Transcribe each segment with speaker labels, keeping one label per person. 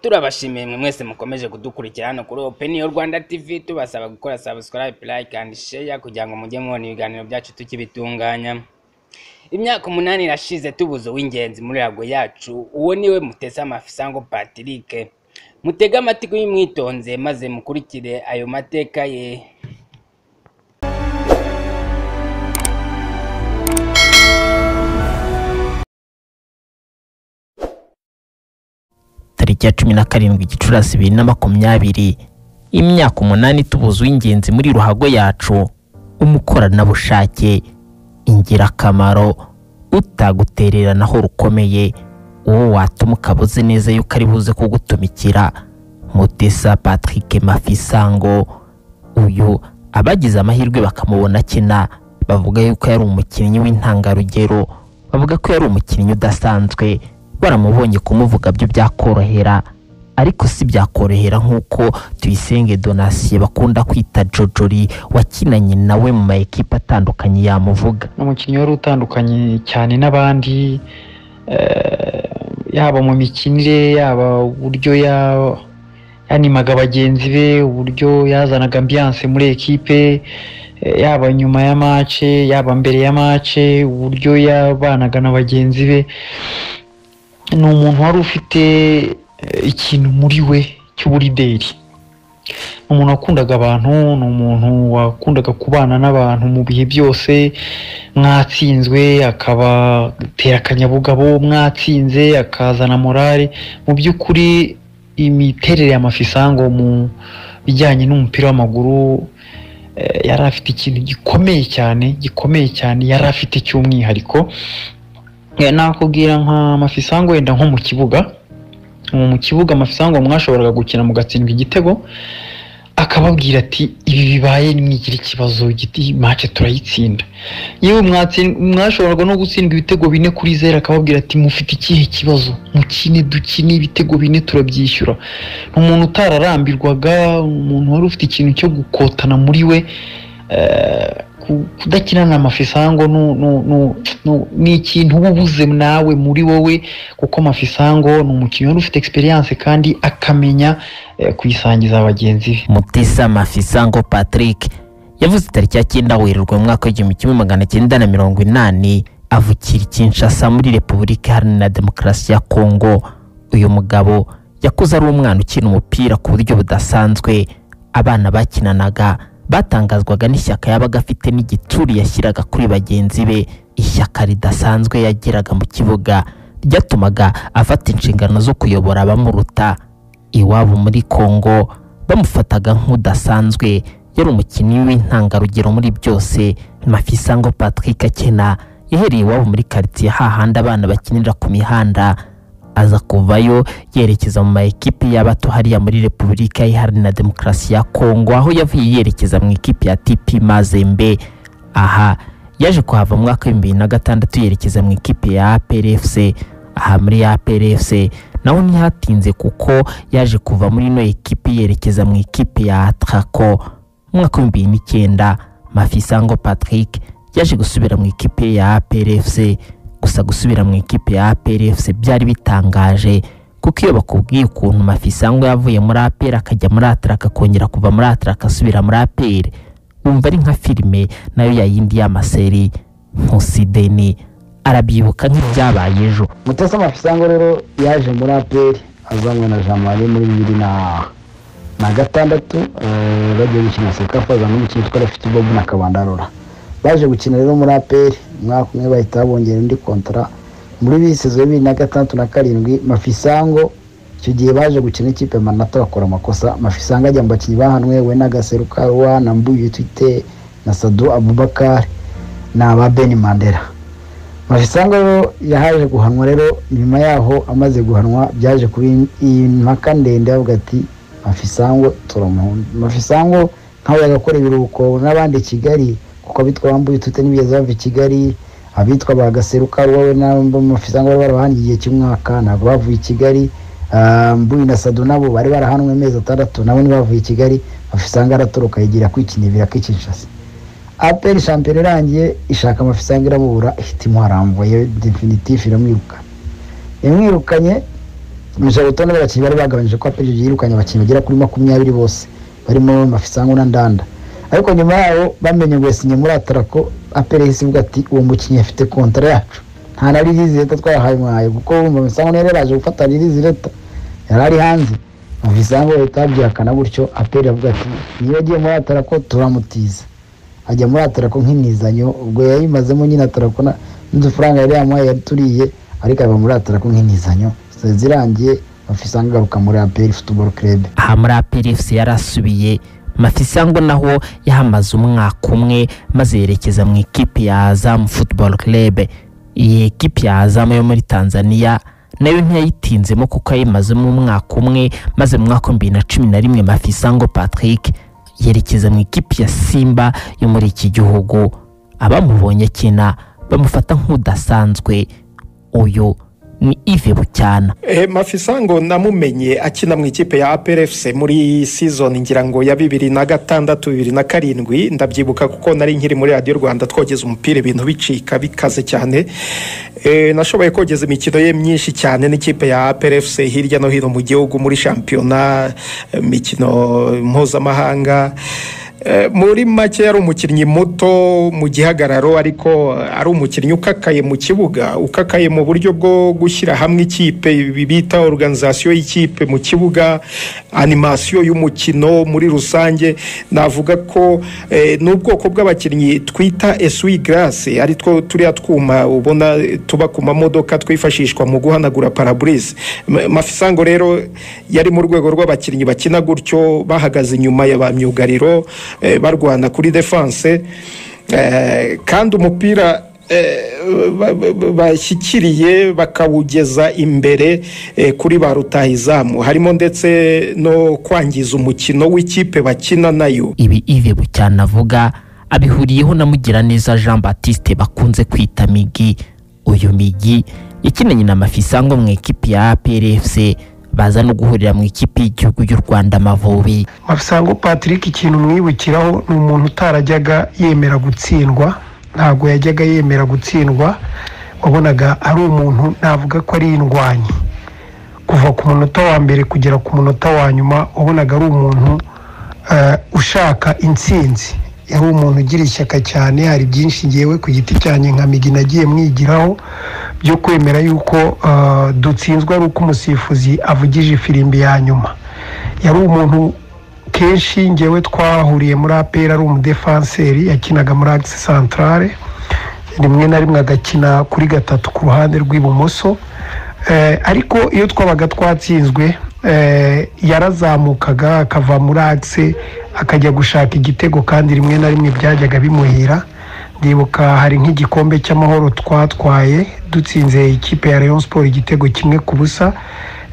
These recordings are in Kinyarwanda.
Speaker 1: turabashimiye mwe mwese mukomeje kudukurikira hano kuri openiyo rwanda tv tubasaba gukora subscribe like and share kugira ngo mujye mubona ibiganiro byacu tukibitunganya imyaka umunani irashize tubuze uw'ingenzi muri rago yacu uwo niwe muteze amafisango patrick mutege amatiko y'imwitonze maze mukurikire ayo mateka ye
Speaker 2: tariki ya cumi na karindwi gicurasi bibiri na makumyabiri imyaka umunani tubuze uw'ingenzi muri ruhago yacu umukoranabushake ingirakamaro utagutereranaho rukomeye uwo watuma ukaba uzi neza yuko ari buze kugutumikira mutesa patrick mafisango uyu abagize amahirwe bakamubona akina bavuga yuko yari umukinnyi w'intangarugero bavuga ko yari umukinnyi udasanzwe baramubonye kumuvuga byo byakorohera ariko si byakorohera nk'uko tuyisenge donasiye bakunda kwita jojori wakinanye nawe mu ma ekipe atandukanye yamuvuga
Speaker 3: ni umukinnyi wari utandukanye cyane n'abandi eh, yaba mu mikinire yaba uburyo ya- yanimaga bagenzi be uburyo yazanaga ambiyanse muri ekipe eh, yaba nyuma ya mace yaba mbere ya mace uburyo yabanaga na bagenzi be ni umuntu wari ufite eh, ikintu muri we cy'uburideri ni umuntu wakundaga abantu ni umuntu wakundaga kubana n'abantu mu bihe byose mwatsinzwe akabatera akanyabugabo mwatsinze akazana morale mu by'ukuri imiterere ya mafisango mu bijyanye n'umupira w'amaguru eh, yari afite ikintu gikomeye cyane gikomeye cyane yari afite cy'umwihariko Eh, nakubwira nka mafisango wenda nko mu kibuga ubu mu kibuga mafisango mwashoboraga gukina mugatsindwa igitego akababwira ati ibi bibaye nimwigira ikibazo giti mace turayitsinda yewe mwatsin- mwashoboraga no gutsindwa ibitego bine kuri zero akababwira ati mufite ikihe kibazo mukine dukine ibitego bine turabyishyura ni umuntu utararambirwaga umuntu wari ufite ikintu cyo gukotana muri we eh, ku- kudakina na mafisango nu- nu- nu- nu- ni ikintu uba ubuze nawe muri wowe kuko mafisango ni umukinnyi wari ufite egisperiyanse kandi akamenya eh, kuyisangiza bagenzi be
Speaker 2: mutesa mafisango patrick yavuze itariki ya cyenda werurwe mu mwaka w'igihumbi kimwe magana cyenda na mirongo inani avukira i kinshasa muri repubulika iharanira demokarasi ya kongo uyu mugabo yakuze ari umwana ukina umupira ku buryo budasanzwe abana bakinanaga batangazwaga n'ishyaka yabaga afite n'igitsuri yashyiraga kuri bagenzi be ishyaka ridasanzwe yagiraga mu kibuga ryatumaga afata inshingano zo kuyobora abamuruta iwabo muri Kongo bamufataga nk'udasanzwe yari umukinnyi w'intangarugero muri byose Mafisango Patrick akina yahereye iwabo muri quartier hahandi abana bakinira ku mihanda aza kuvayo yerekeza mu ma ekipe y'abato hariya muri Repubulika Iharanira Demokarasi ya Kongo aho yavuye yerekeza mu ikipe ya TP Mazembe aha yaje kuhava mu mwaka w'ibihumbi bibiri na gatandatu yerekeza mu ikipe ya APRFC aha muri APRFC naho ntihatinze kuko yaje kuva muri ino ekipe yerekeza mu ikipe ya Atraco mu mwaka w'ibihumbi bibiri n'icyenda Mafisango Patrick yaje gusubira mu ikipe ya APRFC gusa gusubira mu ikipe ya APRFC byari bitangaje kuko iyo bakubwiye ukuntu mafisango yavuye muri aperi akajya muri ataraka akongera kuva muri ataraka asubira muri aperi wumva ari nka filime nayo yayindi y'amaseri nkusi deni arabyibuka nk'ibyabaye ejo
Speaker 4: mutesa amafisango rero yaje muri aperi azanywe na jean marie muri bibiri na na gatandatu eh, bagiye gukina sekafa azana umukinnyi utwara afite bobu na kabandarora baje gukina rero muri aperi umwaka umwe bahita babongera undi kontara muri bisizo bibiri na gatandatu na karindwi mafisango icyo gihe baje gukina ikipe ya manata bakora amakosa mafisango ajya mu bakinnyi bahanwe we na gaseru karuwa na mbuyu twite na sadu abubakar na ba beni mandela mafisango rero yahaje guhanwa rero nyuma yaho amaze guhanwa byaje kuba iyi mpaka ndende avuga ati mafisango turamuhunda mafisango nkawe agakora ibiruhuko n'abandi i kigali kuko abitwa bambuye tute n'ibigezi bava i kigali abitwa bagaseruka wowe n'abo mafisango bari barabahanwe igihe cy'umwaka ntabwo bavuye i kigali Ah, mbuyi na sado nabo bari barahanwe amezi atandatu nabo ntibavuye i kigali mafisango aratoroka yigira kwikinibira k'ikinshasi aperi shampiyona irangiye ishaka amafisango iramubura ihita imuharambuye definitif iramwirukana imwirukanye mu rutonde rw'abakinnyi bari bagabanyije ko aperi yirukanye abakinnyi bagera kuri makumyabiri bose barimo mafisango na ndanda ariko nyuma yaho bamenye ngo yasinye muri atarako aperi yahise ivuga ati uwo mukinnyi afite kontara yacu nta na ririzi leta twayahaye mwaye kuko wumva mafisango niyo yari yaje gufata ririzi leta yari ari hanze mafisango leta yabyihakana gutyo aperi avuga ati niba agiye muri atarako turamutiza ajya muri atarako nk'imizanyo ubwo yayimazemo nyine atarako na- n'udufaranga yari yamuhaye yari turiye ariko ava muri atarako nk'imizanyo zirangiye mafisango agaruka muri aperi futuboro kerebe
Speaker 2: aha muri APRFC yarasubiye Mafisango naho yahamaze umwaka umwe maze yerekeza mu ikipe ya Azam Football Club iyi ekipe ya Azam yo muri Tanzania nayo ntiyayitinzemo kuko yayimazemo umwaka umwe maze mu mwaka bibiri na cumi na rimwe Mafisango Patrick yerekeza mu ikipe ya Simba yo muri iki gihugu abamubonye akina bamufata nk'udasanzwe uyu ni Yves Bucyana
Speaker 5: Eh, mafisango namumenye akina mu ikipe ya APRFC muri season ngira ngo ya bibiri na gatandatu bibiri na karindwi ndabyibuka kuko nari nkiri muri radiyo rwanda twogeza umupira ibintu bicika bikaze cyane eh, nashoboye kogeza imikino ye myinshi cyane n'ikipe ya APRFC hirya no hino mu gihugu muri shampiyona eh, mikino mpuzamahanga Eh, muri make yari umukinnyi muto mu gihagararo ariko ari umukinnyi ukakaye mu kibuga ukakaye mu buryo bwo gushyira hamwe ikipe ibi bita organization y'ikipe mu kibuga animasiyo y'umukino muri rusange navuga ko eh, n'ubwoko bw'abakinnyi twita esui garase ari two turiya twuma ubona eh, tuba ku mamodoka twifashishwa mu guhanagura paraburize Ma- mafisango rero yari mu rwego rw'abakinnyi bakina gutyo bahagaze inyuma ya ba myugariro eh, barwana kuri defense eh, kandi umupira eh, ba- ba- bashyikiriye bakawugeza imbere eh, kuri ba rutahizamu harimo ndetse no kwangiza umukino w'ikipe bakina nayo
Speaker 2: ibi Yves Bucyana avuga abihuriyeho na Mugiraneza Jean Baptiste bakunze kwita Migi uyu Migi yakinanye na Mafisango mu ikipe ya APRFC baza no guhurira mu ikipe y'igihugu y'u Rwanda Amavubi
Speaker 6: mafisango patrick ikintu mwibukiraho ni umuntu utarajyaga yemera gutsindwa ntabwo yajyaga yemera gutsindwa wabonaga ari umuntu navuga ko ari indwanyi kuva ku munota wa mbere kugera ku munota wa nyuma wabonaga ari umuntu eh, ushaka intsinzi yari umuntu ugira ishyaka cyane hari byinshi ngewe ku giti cyanjye nka migi nagiye mwigiraho byo kwemera yuko eh, dutsinzwe ari uko umusifuzi avugije ifirimbi ya nyuma yari umuntu kenshi ngewe twahuriye muri aperi ari umudefanseri yakinaga muri agisi santarare rimwe na rimwe agakina kuri gatatu ku ruhande rw'ibumoso Eh, ariko iyo twabaga twatsinzwe eh, yarazamukaga akava muri agisi akajya gushaka igitego kandi rimwe na rimwe byajyaga bimuhira ndibuka hari nk'igikombe cy'amahoro twatwaye dutsinze ikipe ya Rayon siporo igitego kimwe ku busa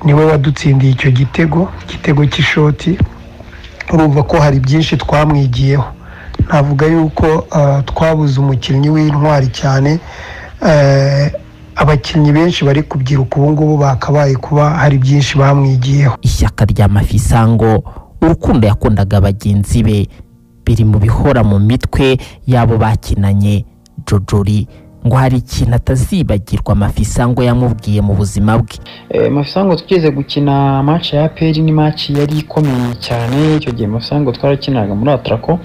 Speaker 6: niwe wadutsindiye icyo gitego igitego cy'ishoti urumva ko hari byinshi twamwigiyeho navuga yuko ah, twabuze umukinnyi w'intwari cyane Eh, abakinnyi benshi bari kubyiruka ubu ngubu bakabaye kuba hari byinshi bamwigiyeho
Speaker 2: ishyaka rya Mafisango urukundo yakundaga bagenzi be biri mu bihora mu mitwe y'abo bakinanye Jojori ngo hari ikintu atazibagirwa Mafisango yamubwiye mu buzima bwe
Speaker 3: Eh, mafisango tugeze gukina match ya APR ni match yari ikomeye cyane icyo gihe mafisango twarakinaga muri atarako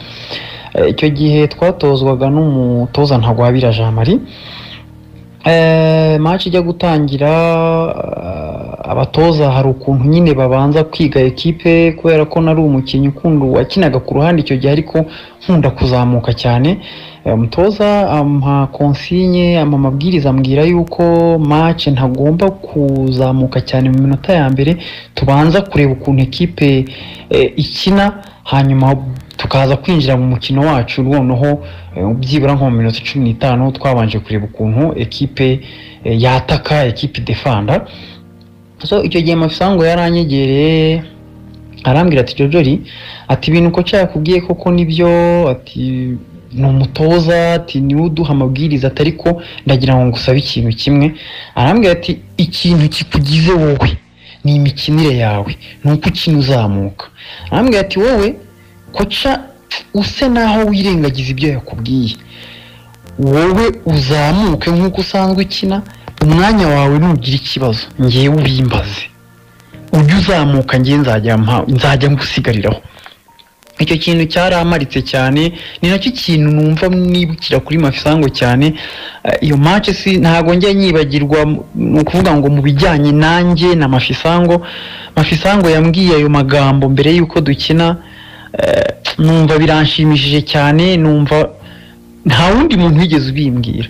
Speaker 3: Eh, icyo gihe twatozwaga n'umutoza ntagwabira Jean Marie Eh, match ijya gutangira eh, abatoza hari ukuntu nyine babanza kwiga ekipe kubera ko nari umukinnyi ukunda wakinaga ku ruhande icyo gihe ariko nkunda kuzamuka cyane Eh, umutoza ampa konsinye ampa amabwiriza ambwira yuko match ntagomba kuzamuka cyane mu minota ya mbere tubanza kureba ukuntu ekipe eh, ikina hanyuma tukaza kwinjira mu mukino wacu noneho eh, byibura nko mu minota cumi n'itanu twabanje kureba ukuntu ekipe eh, yataka ekipe defanda so icyo gihe mafisango yaranyegereye arambwira ati jojori ati ibintu uko cyakubwiye koko nibyo ati ni umutoza ati niwe uduha amabwiriza atari ko ndagira ngo ngusabe ikintu kimwe arambwira ati ikintu kikugize wowe ni imikinire yawe ni uko ukina uzamuka arambwira ati wowe koca use naho wirengagiza ibyo yakubwiye wowe uzamuke nk'uko usanzwe ukina umwanya wawe ntugire ikibazo ngewe ubimbaze ujye uzamuka njye nzajya mpa- nzajya ngusigariraho icyo kintu cyaramparitse cyane ni nacyo kintu numva mwibukira kuri mafisango cyane Eh, iyo match si ntabwo njya nyibagirwa ni ukuvuga ngo mu bijyanye nanjye na mafisango mafisango yambwiye ayo magambo mbere y'uko dukina eh, numva biranshimishije cyane numva nta wundi muntu wigeze ubimbwira